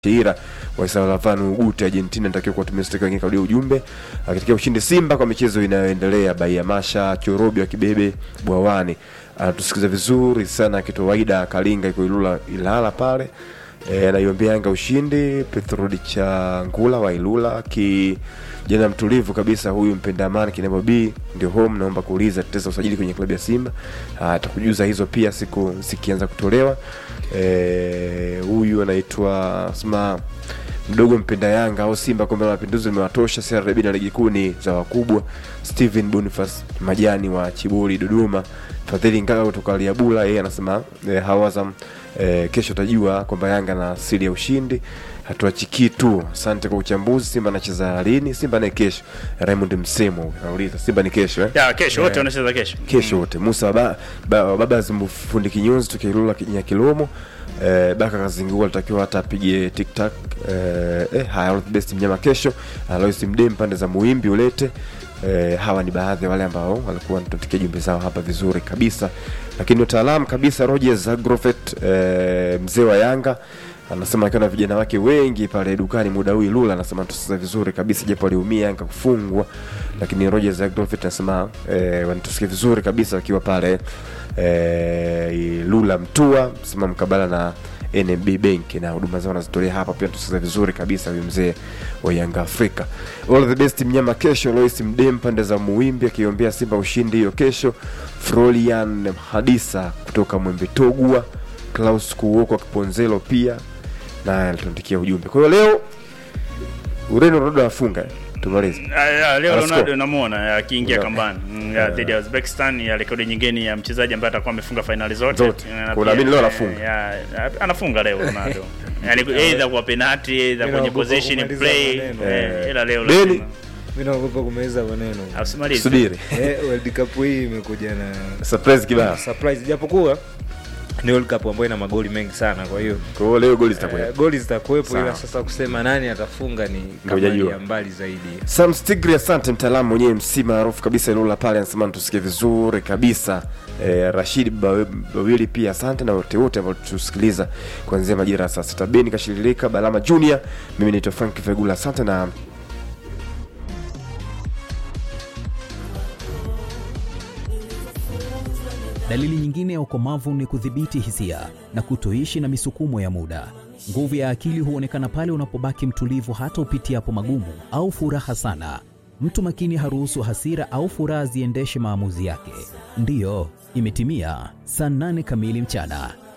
Sheira wa Salavan Ugute Argentina natakiwa kuwatumia steka wengine kaudia ujumbe akitikia ushindi Simba kwa michezo inayoendelea Bahia Masha Chorobi wa Kibebe Bwawani anatusikiza vizuri sana akitoa Waida Kalinga iko Ilula Ilala pale e, anaiombea Yanga ushindi Petrodi cha Ngula wa Ilula ki jana mtulivu kabisa huyu mpenda amani Kinebo B ndio home naomba kuuliza tetesa usajili kwenye klabu ya Simba atakujuza hizo pia siku zikianza kutolewa Eh, huyu anaitwa sema mdogo mpenda Yanga au Simba kombe la mapinduzi limewatosha CRDB na ligi kuu ni za wakubwa. Steven Boniface Majani wa Chibuli Dodoma, Fadhili Ngaga kutoka Liabula, yeye anasema eh, hawazam eh, kesho tajua kwamba Yanga na asili ya ushindi hatuachiki tu. Asante kwa uchambuzi. Simba anacheza lini? Simba naye kesho. Raymond Msemo anauliza Simba ni kesho eh? ya kesho wote wanacheza kesho kesho wote Musa baba, baba, baba zimfundi kinyozi tukilula Nyakilomo eh, Baka Kazingua alitakiwa hata apige tiktak eh, eh, haya all the best mnyama kesho Alois Mdem pande za Muimbi ulete eh, hawa ni baadhi ya wale ambao walikuwa wanatuandikia jumbe zao hapa vizuri kabisa lakini wataalamu kabisa Roger Zagrofet eh, mzee wa Yanga anasema akiwa na vijana wake wengi pale dukani muda huu Ilula, anasema tusikiza vizuri kabisa, japo aliumia Yanga kufungwa, lakini Roger Zagrofit anasema eh, wanatusikia vizuri kabisa wakiwa pale eh, Ilula Mtua, sema mkabala na NMB Bank na huduma zao wanazitolea hapa, pia tusikiza vizuri kabisa huyu mzee wa Yanga Afrika. All the best mnyama kesho, Lois Mdem pande za Muimbi akiombea Simba ushindi hiyo kesho. Frolian Hadisa kutoka Mwembe Togwa, Klaus Kuoko Kiponzelo pia naye alituandikia ujumbe. Kwa hiyo leo Ureno Ronaldo afunga, tumalize. Ah, ya, leo Anascore. Ronaldo namuona akiniingia Ndio. kambani Mm, ya, dhidi ya Uzbekistan ya rekodi nyingine ya mchezaji ambaye atakuwa amefunga fainali zote. Zote. Na Kwa pia, unaamini leo eh, anafunga? ya, anafunga leo Ronaldo. Yaani either kwa penalty, either Mimi kwenye naogopa position kumaliza play, maneno. eh, ila leo Deni. lazima. Mimi naogopa kumaliza maneno. Usimalize. Subiri. Eh, World Cup hii imekuja na Surprise kibao. surprise japokuwa ni World Cup ambayo ina magoli mengi sana, kwa hiyo Kwa hiyo leo goli zitakuwa. eh, goli zitakuwepo, Sawa. ila sasa kusema nani atafunga ni kama hujajua. ya mbali zaidi. Sam Stigri, asante mtaalamu mwenyewe MC maarufu kabisa Ilula pale, anasema tusikie vizuri kabisa. Eh, Rashid Bawe- Bawili pia asante na wote wote ambao tusikiliza kuanzia majira ya saa sita. Beni Kashililika, Balama Junior, mimi naitwa Frank Fegula, asante na Dalili nyingine ya ukomavu ni kudhibiti hisia na kutoishi na misukumo ya muda. Nguvu ya akili huonekana pale unapobaki mtulivu hata upitiapo magumu au furaha sana. Mtu makini haruhusu hasira au furaha ziendeshe maamuzi yake. Ndiyo, imetimia saa nane kamili mchana.